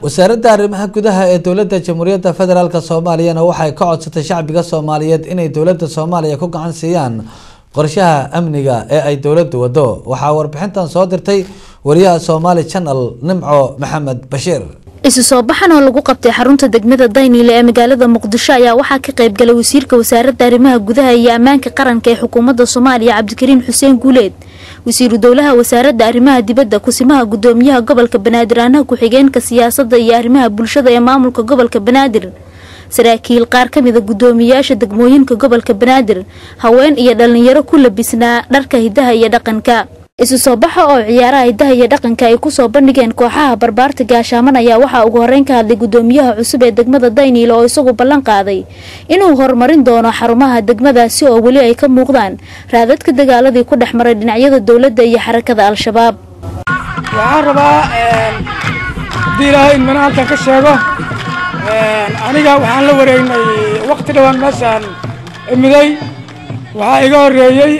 wasaaradda arrimaha gudaha ee dowladda jamhuuriyadda federaalk soomaaliyana waxay ka codsatay shacbiga soomaaliyeed inay dowladda soomaaliya ku gacan siiyaan qorshaha amniga ee ay dowladdu wado waxaa warbixintan soo dirtay wariyaha somaali channel nimco maxamed bashiir isu soo baxan oo lagu qabtay xarunta degmada dayniile ee magaalada muqdisho ayaa waxaa ka qayb galay wasiirka wasaaradda arrimaha gudaha iyo ammaanka qaranka ee xukuumadda soomaaliya cabdikariin xuseen guuleed wasiiru dowlaha wasaaradda arrimaha dibadda kusimaha gudoomiyaha gobolka banaadir anaha ku-xigeenka siyaasadda iyo arrimaha bulshada ee maamulka gobolka banaadir saraakiil qaar ka mida gudoomiyayaasha degmooyinka gobolka banaadir haween iyo dhalinyaro ku labisnaa dharka hidaha iyo dhaqanka isu soo baxa oo ciyaaraha hidaha iyo dhaqanka ay kusoo bandhigeen kooxaha barbaarta gaashaaman ayaa waxaa ugu horeyn ka hadlay gudoomiyaha cusub ee degmada dayniile oo isagu ballan qaaday inuu horumarin doono xarumaha degmadaasi oo weli ay ka muuqdaan raadadka dagaaladii ku dhex maray dhinacyada dowladda iyo xarakada al-shabaab waxaan rabaa haddii ilaahay in mana halkan ka sheego aniga waxaan la wareegnay waqti dhawaan meeshaan imiday waxaa iga horreeyey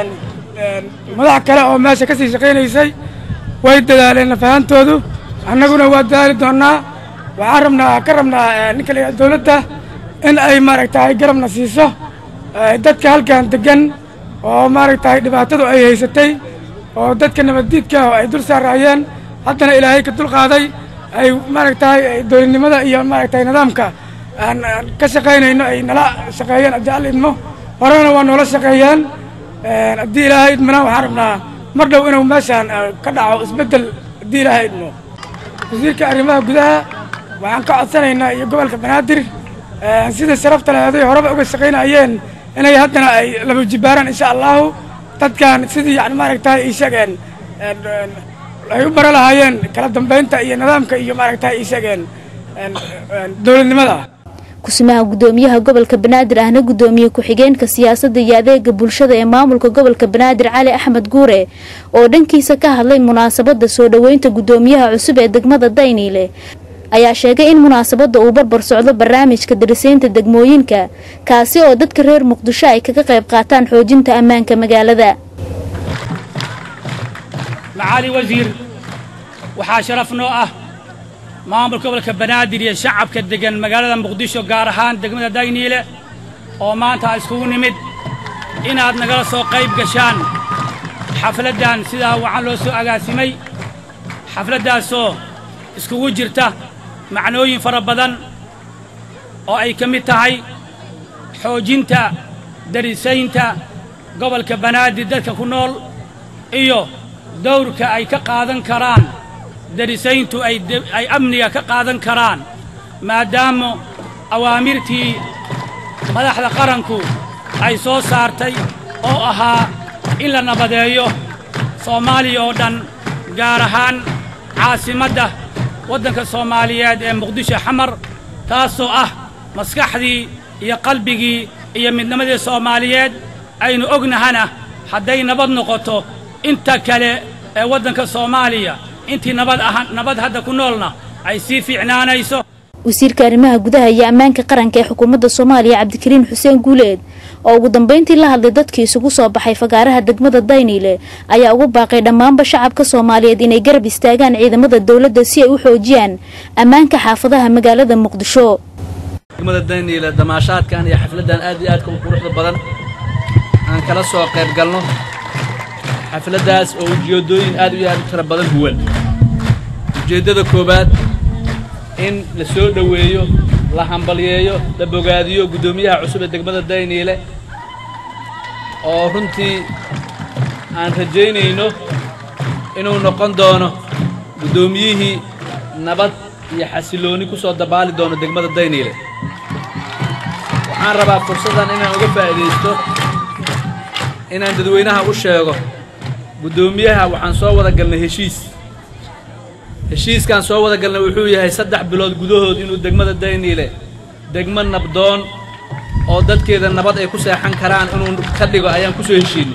madax kale oo meesha ka sii shaqaynaysay way dadaaleen nafahantoodu annaguna waa dadaali doonnaa waxaan rabnaa ka rabnaa ninka la dowladda in ay maaragtahay garabna siiso dadka halkan degan oo maaragtahay dhibaatadu ay haysatay oo dadka nabaddiidka oo ay dul saaraayeen haddana ilaahay ka dul qaaday ay maaragtahay dowladnimada iyo maaragtahay nidaamka aan ka shaqaynayno ay nala shaqeeyeen haddii al idmo horena waa noola shaqeeyeen haddii ilaahay idmana waxaan rabnaa mar dhow inuu meeshaan ka dhaco isbeddel haddii ilaahay idmo wasiirka arrimaha gudaha waxaan ka codsanaynaa iyo gobolka banaadir sida sharafta leeday horeba uga shaqaynayeen inay haddana ay laba jibaaraan insha allahu dadkan sidii yani maaragtahay ii sheegeen ay u bara lahaayeen kala dambaynta iyo nidaamka iyo maaragtahay ii sheegeen dowladnimada kusimaha gudoomiyaha gobolka banaadir ahna gudoomiye ku-xigeenka siyaasadda iyo adeega bulshada ee maamulka gobolka banaadir cali axmed guure oo dhankiisa ka hadlay munaasabada soo dhoweynta gudoomiyaha cusub ee degmada dayniile ayaa sheegay in munaasabada uu barbar socdo barnaamijka darisaynta degmooyinka kaasi oo dadka reer muqdisho ay kaga qayb qaataan xoojinta ammaanka magaalada macaali wasiir waxaa sharaf noo ah maamulka gobolka banaadir iyo shacabka degan magaalada muqdisho gaar ahaan degmada dayniile oo maanta iskugu nimid inaad nagala soo qayb gashaan xafladdan sidaa wacan loo soo agaasimay xafladdaasoo iskugu jirta macnooyin fara badan oo ay ka mid tahay xoojinta darisaynta gobolka banaadir dadka ku nool iyo dawrka ay ka qaadan karaan darisayntu ay amniga ka qaadan karaan maadaama awaamirtii madaxda qaranku ay soo saartay oo ahaa in la nabadeeyo soomaaliya oo dhan gaar ahaan caasimadda waddanka soomaaliyeed ee muqdisho xamar taasoo ah maskaxdii iyo qalbigii iyo midnimadii soomaaliyeed aynu ognahana hadday nabad noqoto inta kale ee waddanka soomaaliya intii nabad aha nabad hadda ku noolna ay sii fiicnaanayso wasiirka arrimaha gudaha iyo ammaanka qaranka ee xukuumadda soomaaliya cabdikariin xuseen guuleed oo ugu dambeyntii la hadlay dadkii isugu soo baxay fagaaraha degmada dayniile ayaa ugu baaqay dhammaanba shacabka soomaaliyeed inay garab istaagaan ciidamada dowladda si ay u xoojiyaan ammaanka xaafadaha magaalada muqdisho degmada dayniile damaashaadkan iyo xafladdan aad iyo aadka u quruxda badan aan kala soo qayb galno xafladdaas oo ujeeddooyin aad iyo aad u tira badan huwan ujeeddada koowaad in la soo dhoweeyo la hambalyeeyo la bogaadiyo guddoomiyaha cusub ee degmada dayniile oo runtii aan rajaynayno inuu noqon doono guddoomiyihii nabad iyo xasillooni ku soo dabaali doono degmada dayniile waxaan rabaa fursaddan inaan uga faa'iidaysto inaan dadweynaha u sheego guddoomiyaha waxaan soo wada galnay heshiis heshiiskaan soo wada galnay wuxuu yahay saddex bilood gudahood inuu degmada dayniile degmo nabdoon oo dadkeeda nabad ay ku seexan karaan inuu ka dhigo ayaan ku soo heshiinay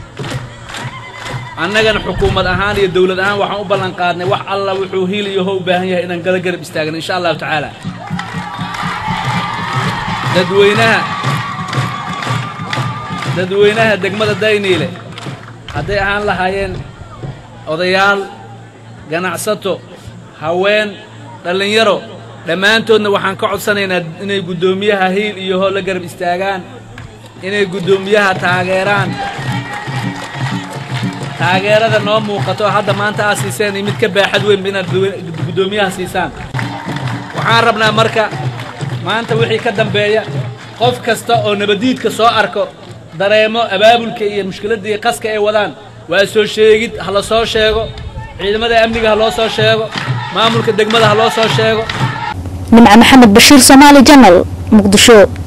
annagana xukuumad ahaan iyo dawlad ahaan waxaan u ballan qaadnay wax alla wuxuu hiil iyo ho u baahan yahay inaan gala garab istaagno insha allahu tacaala dadweynaha dadweynaha degmada dayniile hadday ahaan lahaayeen odayaal ganacsato haween dhallinyaro dhammaantoodna waxaan ka codsanaynaa inay guddoomiyaha hiil iyo hool la garab istaagaan inay guddoomiyaha taageeraan taageerada noo muuqato hadda maanta aad siiseen iyo mid ka baaxad weynba inaad guddoomiyaha siisaan waxaan rabnaa marka maanta wixii ka dambeeya qof kasta oo nabadiidka soo arko dareemo abaabulka iyo mushkiladda iyo qaska ay wadaan waa soo sheegid ha la soo sheego ciidamada amniga ha loo soo sheego maamulka degmada ha loo soo sheego nimco maxamed bashiir soomaali janal muqdisho